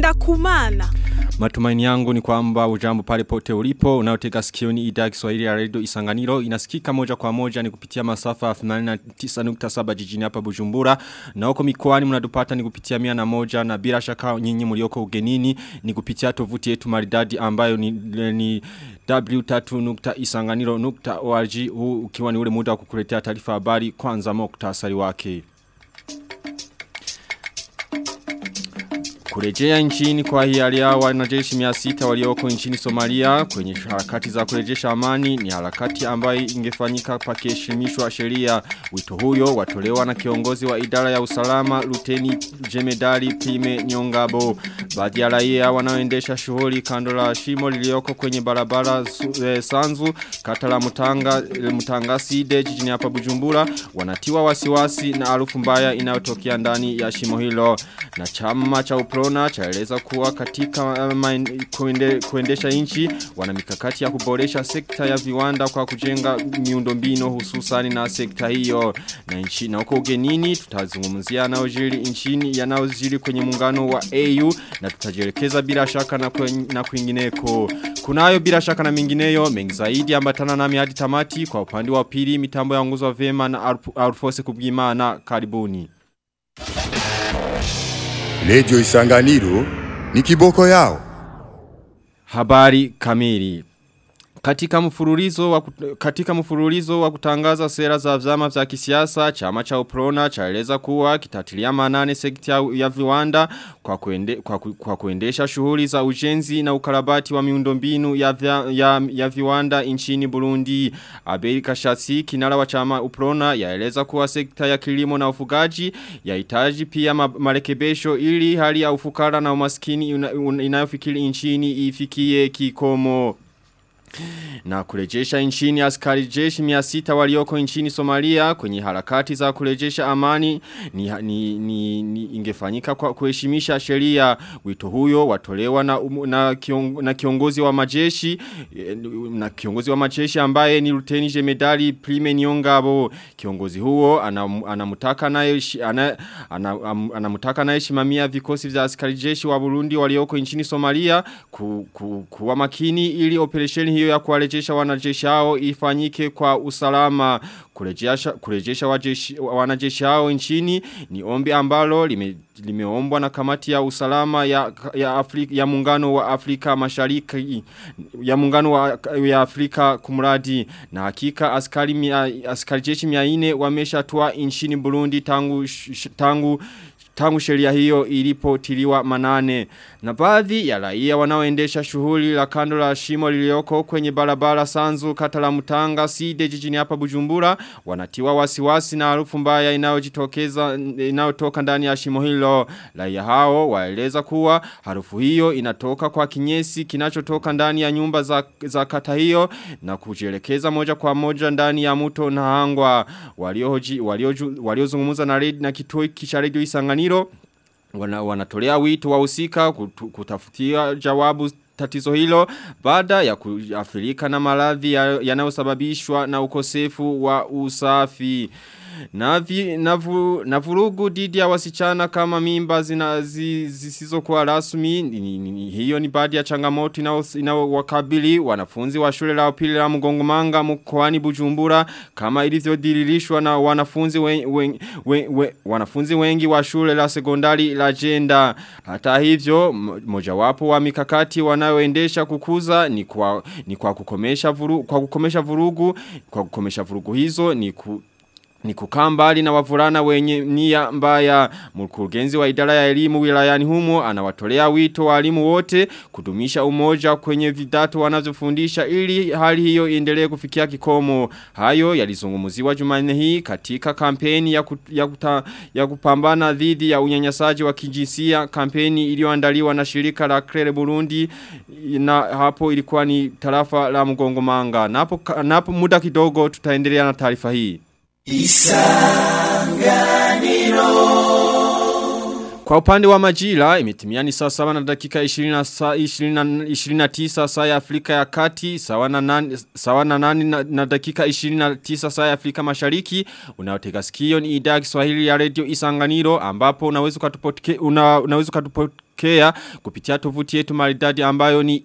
ngenda kumana. Matumaini yangu ni kwamba ujambo pale pote ulipo unaotega sikioni idhaa Kiswahili ya Radio Isanganiro inasikika moja kwa moja ni kupitia masafa 89.7 jijini hapa Bujumbura na huko mikoani mnadupata ni kupitia 101 na bila shaka nyinyi mlioko ugenini ni kupitia tovuti yetu maridadi ambayo ni, ni w3.isanganiro.org huu ukiwa ni ule muda wa kukuletea taarifa habari kwanza muktasari wake. Kurejea nchini kwa hiari ya wanajeshi 600 walioko nchini Somalia kwenye harakati za kurejesha amani ni harakati ambayo ingefanyika pakiheshimishwa sheria. Wito huyo watolewa na kiongozi wa idara ya usalama Luteni Jemedali Prime Nyongabo. Baadhi ya raia wanaoendesha shughuli kando la shimo lilioko kwenye barabara e, Sanzu kata la Mutanga e, Mutanga Side jijini hapa Bujumbura wanatiwa wasiwasi na harufu mbaya inayotokea ndani ya shimo hilo na chama cha upro Corona chaeleza kuwa katika um, kuende, kuendesha nchi wana mikakati ya kuboresha sekta ya viwanda kwa kujenga miundombinu hususani na sekta hiyo na nchi na huko ugenini tutazungumzia yanayojiri nchini yanayojiri kwenye muungano wa AU na tutajielekeza bila shaka na, kwen, na kwingineko kunayo bila shaka na mingineyo mengi zaidi ambatana nami hadi tamati kwa upande wa pili mitambo ya nguzo vema na Alfose kubwimana karibuni Lejo Isanganiro ni kiboko yao. Habari kamili. Katika mfululizo wa katika mfululizo wa kutangaza sera za vyama vya kisiasa chama cha Uprona chaeleza kuwa kitatilia manane sekta ya viwanda kwa kuende, kwa, kwa kuendesha shughuli za ujenzi na ukarabati wa miundombinu ya, vya, ya, ya viwanda nchini Burundi. Abeli Kashasi kinara wa chama Uprona yaeleza kuwa sekta ya kilimo na ufugaji yahitaji pia ma, marekebisho ili hali ya ufukara na umaskini inayofikiri nchini ifikie kikomo. Na kurejesha nchini askari jeshi miasita walioko nchini Somalia kwenye harakati za kurejesha amani ni, ni, ni, ni ingefanyika kwa kuheshimisha sheria wito huyo watolewa na, um, na, kiong, na kiongozi wa majeshi na kiongozi wa majeshi ambaye ni Luteni Jemedali Prime Nyongabo kiongozi huo anamutaka naye ana, anamutaka naye shimamia vikosi vya askari jeshi wa Burundi walioko nchini Somalia ku, ku, kuwa makini ili operesheni hiyo ya kuwarejesha wanajeshi hao ifanyike kwa usalama kurejesha kurejesha wajeshi, wanajeshi hao nchini ni ombi ambalo lime, limeombwa na kamati ya usalama ya ya Afrika ya muungano wa Afrika Mashariki ya muungano wa ya Afrika kumradi na hakika askari mia, askari jeshi 400 wameshatua nchini Burundi tangu tangu tangu sheria hiyo ilipotiliwa manane. Na baadhi ya raia wanaoendesha shughuli la kando la shimo lilioko kwenye barabara Sanzu kata la Mutanga Side jijini hapa Bujumbura wanatiwa wasiwasi na harufu mbaya inayojitokeza inayotoka ndani ya shimo hilo. Raia hao waeleza kuwa harufu hiyo inatoka kwa kinyesi kinachotoka ndani ya nyumba za, za kata hiyo na kujielekeza moja kwa moja ndani ya mto na hangwa waliohoji waliozungumza na red na kituo cha radio Isanganiro wana, wanatolea wito wahusika kutafutia jawabu tatizo hilo baada ya kuafirika na maradhi yanayosababishwa ya na ukosefu wa usafi. Na, vi, na, vu, na vurugu didi ya wasichana kama mimba zisizo kwa rasmi ni, ni, ni, hiyo ni baadhi ya changamoto inawakabili wanafunzi wa shule la upili la mgongomanga mkoani bujumbura kama ilivyodirishwa na wanafunzi wen, wen, wen, wen, wanafunzi wengi wa shule la sekondari la jenda hata hivyo mojawapo wa mikakati wanayoendesha kukuza ni kwa, ni kwa kukomesha vurugu, kwa kukomesha vurugu kwa kukomesha vurugu hizo ni ku, ni kukaa mbali na wavulana wenye nia mbaya mkurugenzi wa idara ya elimu wilayani humo anawatolea wito walimu wote kudumisha umoja kwenye vidato wanazofundisha ili hali hiyo iendelee kufikia kikomo hayo yalizungumziwa Jumanne hii katika kampeni ya, ku, ya, kuta, ya kupambana dhidi ya unyanyasaji wa kijinsia kampeni iliyoandaliwa na shirika la Krere Burundi na hapo ilikuwa ni tarafa la Mgongomanga napo napo muda kidogo tutaendelea na taarifa hii Kwa upande wa majira, imetimia ni saa sawa na dakika 20 saa 20 29 saa ya Afrika ya kati, sawa na nani, sawa na, nani na, na dakika 29 saa ya Afrika mashariki. Unaotega sikio ni idhaa ya Kiswahili ya Radio Isanganiro ambapo unaweza ukatupokea una, unaweza ukatupokea kea kupitia tovuti yetu maridadi ambayo ni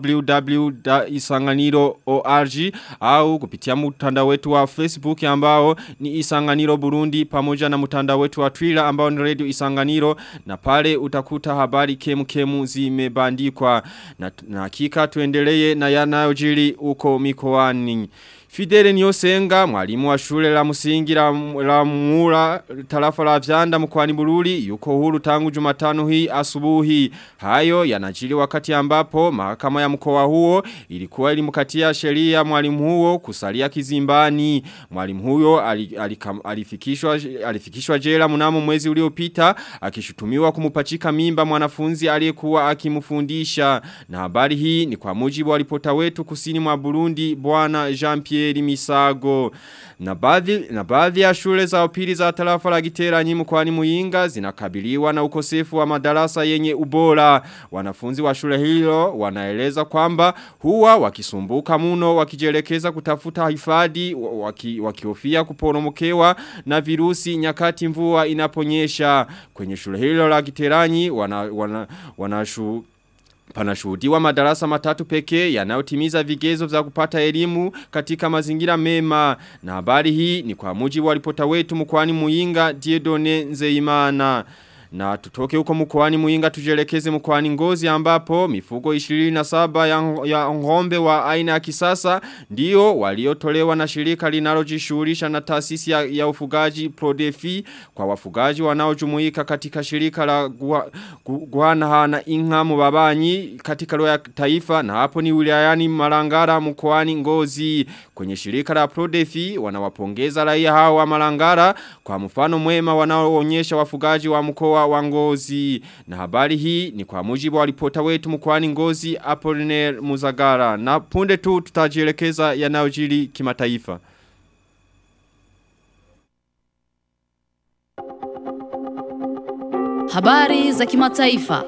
www.isanganiro.org au kupitia mtandao wetu wa Facebook ambao ni Isanganiro Burundi pamoja na mtandao wetu wa Twitter ambao ni Radio Isanganiro na pale utakuta habari kemu kemu zimebandikwa na, na hakika tuendelee na yanayojiri uko mikoani. Fidele Nyosenga, mwalimu wa shule la msingi la, la Mura tarafa la Vyanda mkoani Bururi yuko huru tangu Jumatano hii asubuhi. Hayo yanajiri wakati ambapo mahakama ya mkoa huo ilikuwa ilimkatia sheria mwalimu huo kusalia kizimbani. Mwalimu huyo alifikishwa alifikishwa jela mnamo mwezi uliopita akishutumiwa kumupachika mimba mwanafunzi aliyekuwa akimfundisha. Na habari hii ni kwa mujibu wa ripota wetu kusini mwa Burundi bwana Jean Pierre Pierre Misago. Na baadhi na baadhi ya shule za upili za tarafa la Giteranyi mkoani Muyinga zinakabiliwa na ukosefu wa madarasa yenye ubora. Wanafunzi wa shule hilo wanaeleza kwamba huwa wakisumbuka muno wakijelekeza kutafuta hifadhi waki, wakihofia kuporomokewa na virusi nyakati mvua inaponyesha. Kwenye shule hilo la Giteranyi wana wana, wana shu, Panashuhudiwa madarasa matatu pekee yanayotimiza vigezo vya kupata elimu katika mazingira mema. Na habari hii ni kwa mujibu wa ripota wetu mkoani Muyinga Diedone Nzeimana. Na tutoke huko mkoani Muinga tujelekeze mkoani Ngozi ambapo mifugo 27 ya, ya ngombe wa aina ya kisasa ndio waliotolewa na shirika linalojishughulisha na taasisi ya, ya ufugaji Prodefi kwa wafugaji wanaojumuika katika shirika la Guana na Inga Mubabanyi katika roho ya taifa na hapo ni wilayani Marangara mkoani Ngozi kwenye shirika la Prodefi wanawapongeza raia hao wa Marangara kwa mfano mwema wanaoonyesha wafugaji wa mkoa wa Ngozi. Na habari hii ni kwa mujibu wa ripota wetu mkoani Ngozi Apollinaire Muzagara. Na punde tu tutajielekeza yanayojiri kimataifa. Habari za kimataifa.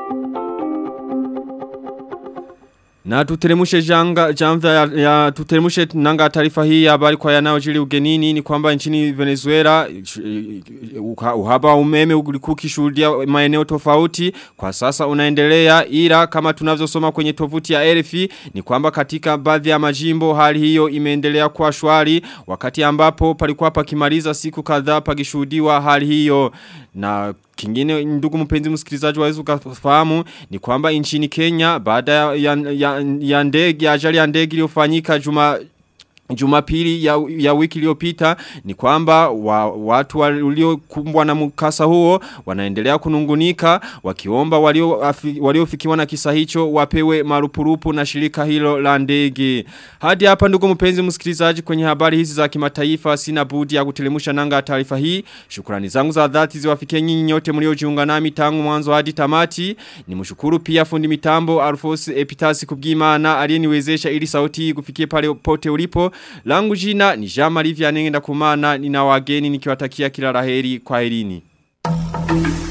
Na tuteremushe janga jamva ya, ya tuteremushe nanga taarifa hii ya habari kwa yanayojiri ugenini ni kwamba nchini Venezuela uhaba wa umeme ulikuwa ukishuhudia maeneo tofauti kwa sasa unaendelea ila kama tunavyosoma kwenye tovuti ya RFI ni kwamba katika baadhi ya majimbo hali hiyo imeendelea kwa shwari wakati ambapo palikuwa pakimaliza siku kadhaa pakishuhudiwa hali hiyo na Kingine ndugu mpenzi msikilizaji waweza ukafahamu ni kwamba nchini Kenya baada ya, ya, ya ndege ya ajali ya ndege iliyofanyika juma Jumapili ya, ya wiki iliyopita ni kwamba wa, watu waliokumbwa na mkasa huo wanaendelea kunungunika wakiomba waliofikiwa na kisa hicho wapewe marupurupu na shirika hilo la ndege. Hadi hapa ndugu mpenzi msikilizaji kwenye habari hizi za kimataifa sina budi ya kutelemusha nanga taarifa hii. Shukrani zangu za dhati ziwafikie nyinyi nyote mliojiunga nami tangu mwanzo hadi tamati. Nimshukuru pia fundi mitambo Alphonse Epitasi kubwimana aliyeniwezesha ili sauti hii kufikie pale pote ulipo. Langu jina ni Jean-Marie Vianney ndakumana nina wageni nikiwatakia kila laheri kwa herini.